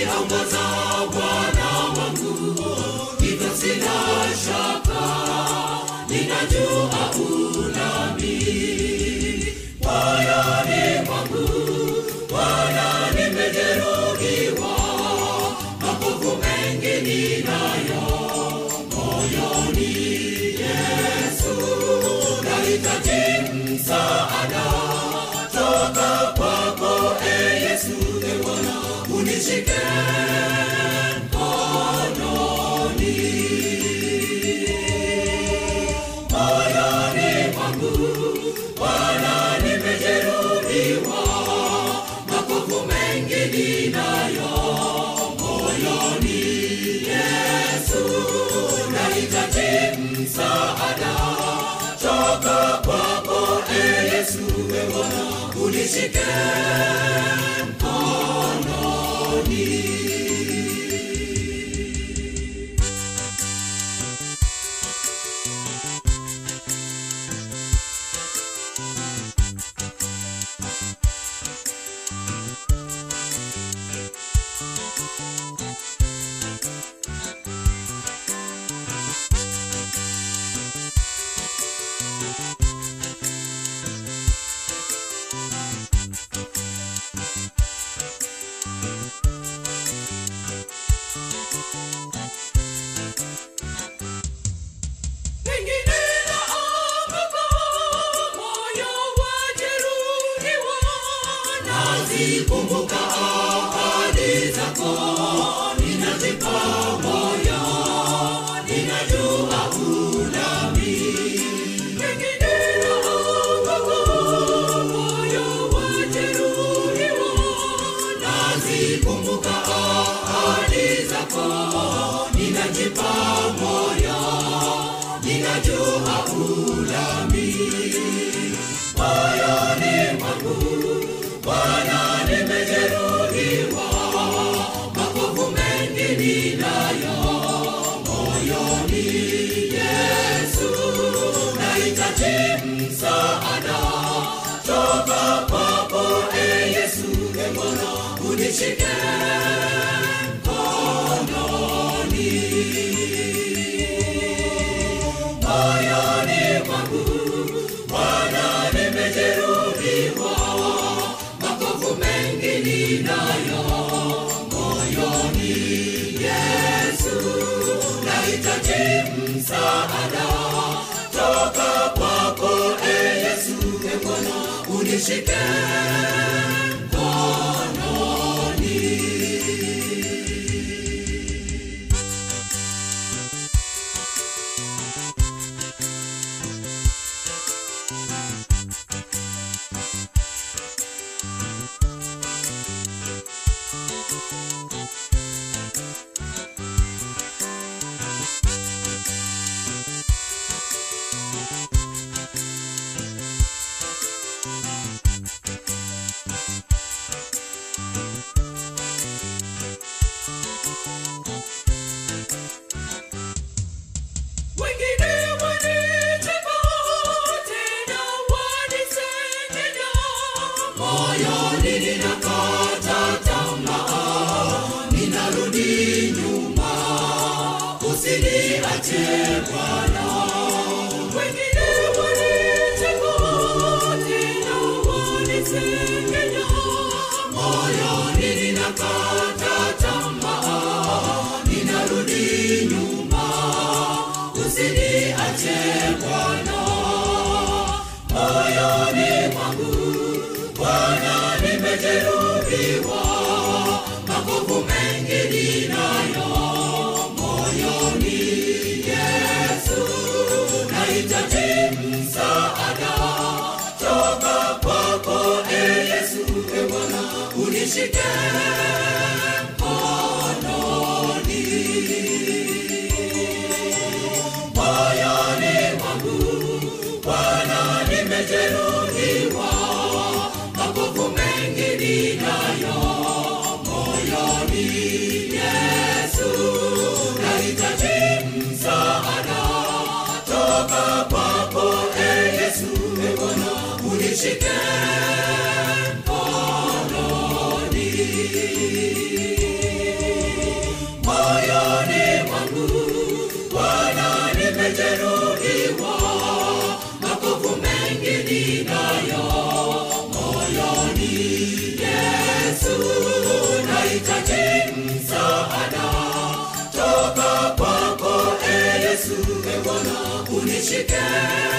uniongoza Bwana wangu, hivyo sina shaka, ninajua unami moyoni mwangu. Bwana, nimejeruhiwa, makovu mengi ninayo moyoni. Yesu, nahitaji msaada toka kwako, e Yesu, e Bwana, unishike mkononi moyoni mwangu. Bwana, nimejeruhiwa, makovu mengi ninayo moyoni. Yesu, nahitaji msaada toka kwako, e Yesu, e Bwana, unishike mkononi. Pengine naanguka, moyo wajeruhiwa, nazikumbuka ahadi zako, ninajipa moyo, ninajua unami. Pengine naanguka, moyo wajeruhiwa, nazikumbuka ahadi zako, ninajipa moyo ninajua ulami moyoni mwangu. Bwana, nimejeruhiwa, makovu mengi ninayo moyoni. Yesu, nahitaji msaada toka kwako, e Yesu, e Bwana, unishike mkononi moyoni mwangu. Bwana, nimejeruhiwa, makovu mengi ninayo moyoni. Yesu, nahitaji msaada toka kwako, e Yesu, e Bwana, unishike mkononi. Wengine wanicheka, tena wanisengenya. Moyoni ninakata tamaa, ninarudi nyuma, usiniache Bwana. Wengine wanicheka, tena wanisengenya. Moyoni ninakata tamaa, ninarudi nyuma usiniache Bwana. Moyoni mwangu Bwana, nimejeruhiwa, makovu mengi ninayo moyoni. Yesu, nahitaji msaada toka kwako, e Yesu, e Bwana, unishike mkononi moyoni mwangu Bwana, nimejeruhiwa, makovu mengi ninayo moyoni. Yesu, nahitaji msaada toka kwako, e Yesu, e Bwana, unishike mkononi nimejeruhiwa makovu mengi ninayo moyoni yesu nahitaji msaada toka kwako e yesu e bwana unishike